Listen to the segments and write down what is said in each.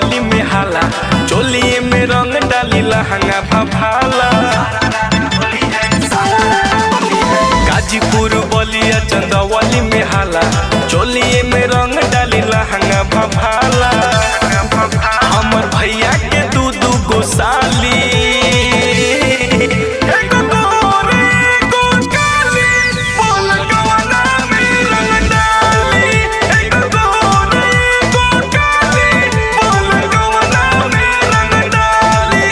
चंदौली में हाला चोलिए में रंग डाली लहंगा भभाला गाजीपुर बलिया चंदौली में हाला चोलिए में रंग डाली लहंगा भभाला हमर भैया के दू दू गो साली एगो गोरी, एगो काली, बोल कवना में रंग डाली। एगो गोरी, एगो काली, बोल कवना में रंग डाली।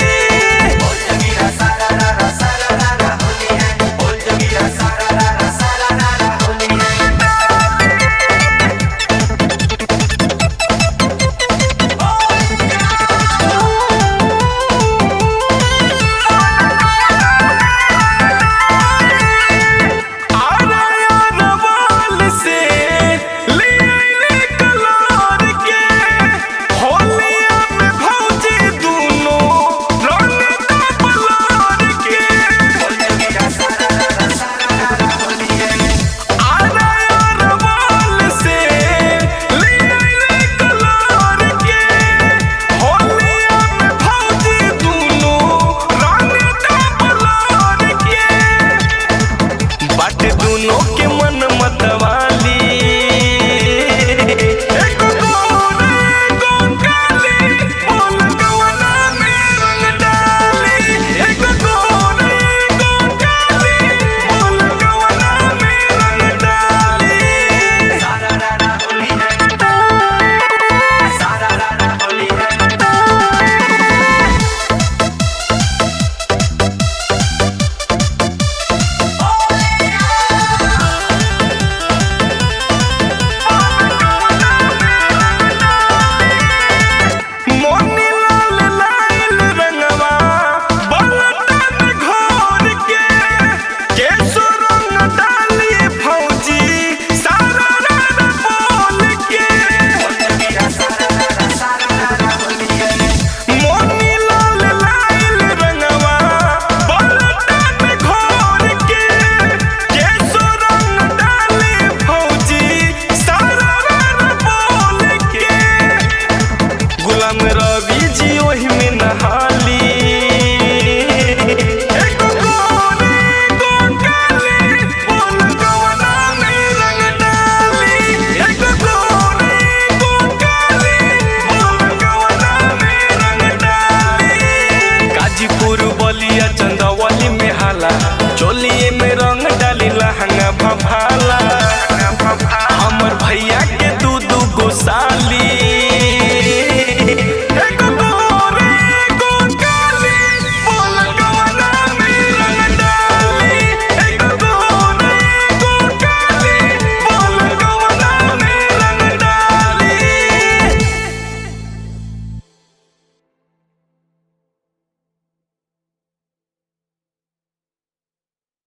अरवाल से ले आइले कलार के होलिया में भौजी दूनो रंग दा पलार के अरवाल से ले आइले कलार के होलिया में भौजी दूनो रंग दा पलार के बाट दोनों के मन मतवाली एको गोरे, एको काली, बोल कवना में रंग डाली। एको गोरे, एको काली, बोल कवना में रंग डाली। मोनी लाल लाल रंगवा बलटन घोर के केसो रंग डाली फौजी सारा रंग बोल के मोनी लाल लाल रंगवा बलटन घोर के केसो रंग डाली फौजी सारा रंग बोल के गुलाम रवि जी ओही में नहा